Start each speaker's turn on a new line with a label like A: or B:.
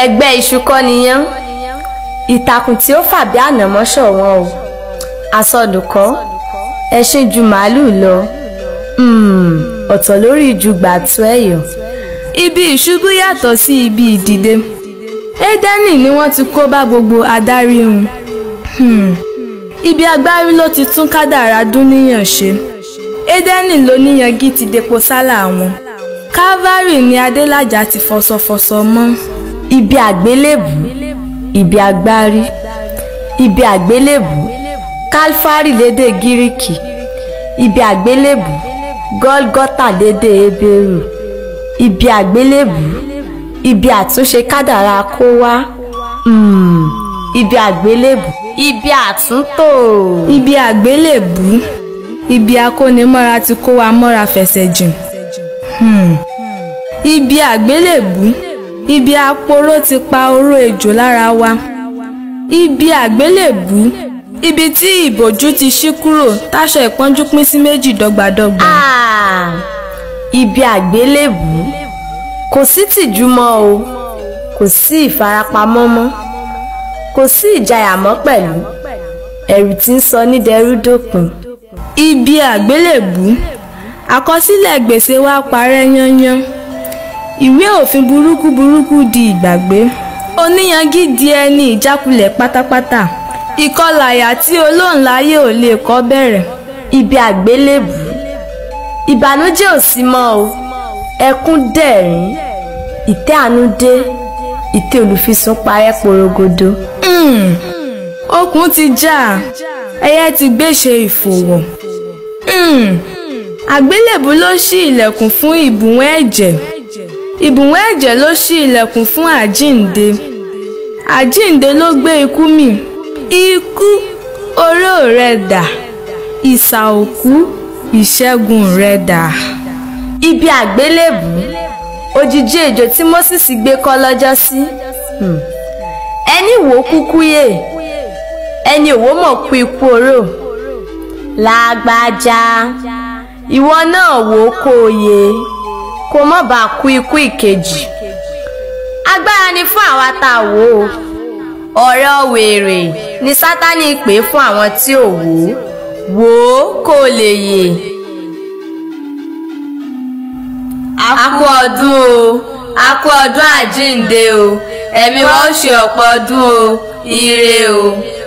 A: ẹgbẹ́ iṣu kọ́ niyán ìtàkùn tí ó fà bí ànàmọ́ ṣọ̀wọ́n o àsọdùkọ́ ẹṣin ju màálùú lọ um, ọ̀tọ̀ lórí ju gbàtú ẹ̀yọ̀.
B: ibi ìṣubú yàtọ̀ sí ibi ìdìde édẹ́nì ni wọ́n ti kó bá gbogbo adarí hun um, ibi agbárí ló ti tún kádàrá dúníyàn ṣe édẹ́nì ló níyangí ti depo sálà wọn calvary ni adélájà ti fọsọfọsọ mọ́
A: ibi àgbélébù ibi agbárí ibi àgbélébù kálfárì lédè gíríkì ibi àgbélébù gọ́lgọ́tà lédè hébérù ibi àgbélébù ibi àtúnṣe kádàrá kó wá um, ibi àgbélébù ibi àtúntò
B: ibi àgbélébù ibi akónimọ́ra ti kó wa mọ́ra fẹsẹ̀ jìn um, ibi àgbélébù ibi aporó ti pa oró ejò lára wa ibi àgbélébù ibi tí ìbòjú ti ṣí kúrò táṣọ ìpọ́njú pín sí méjì dọ́gbadọ́gba.
A: Ah, ibi àgbélébù kò sí tìjú mọ́ o kò sí ìfarapamọ́ mọ́ kò sí ìjayà mọ́ pẹ̀lú ẹ̀rù tí ń sọ ní dẹrú dópin.
B: ibi àgbélébù àkọsílẹ̀ gbèsè wa parẹ́ yányán ìwé òfin burúkú burúkú di ìgbàgbé oníyangí di ẹni ìjákulẹ̀ pátápátá ìkọlàyà tí olóńláyé ò lè kọ́ bẹ̀rẹ̀
A: ibi àgbélébù ìbànújẹ́ ò sí mọ́ o ẹkún dẹ̀rín ìtẹ́ àánú dé ìtẹ́ olùfisùn parẹ́ porogodo.
B: um, okùn ti já ẹyẹ ti gbéṣe ìfòwọ̀ um, àgbélébù ló ṣí ilẹ̀kùn fún ìbùwọ́n ẹ̀jẹ̀ ìbùwọ́n ẹ̀jẹ̀ ló ṣí ilẹ̀kùn fún àjíǹde àjíǹde ló gbé ikú mì ikú oró rẹ dà ìsà òkú ìṣẹ́gun rẹ dà.
A: ibi àgbélébù òjìji ejò tí Mósès gbé kọ́ lọ́jọ́ sí Hmm. ẹni wò ó kúkú yè ẹni òwò mọ̀ kú ikú oró lágbájá ìwọ náà wò ó kó o yè kó mọ̀ bá kú ikú ìkejì agbára ni fún àwa tá a wò ó ọ̀rọ̀ wèrè ni sátani pè é fún àwọn tí ò wò ó wò ó kó o lè yè. a kú ọdún o a kú ọdún àjíǹde o ẹ̀mí wa ó ṣe ọ̀pọ̀ ọdún o ire o.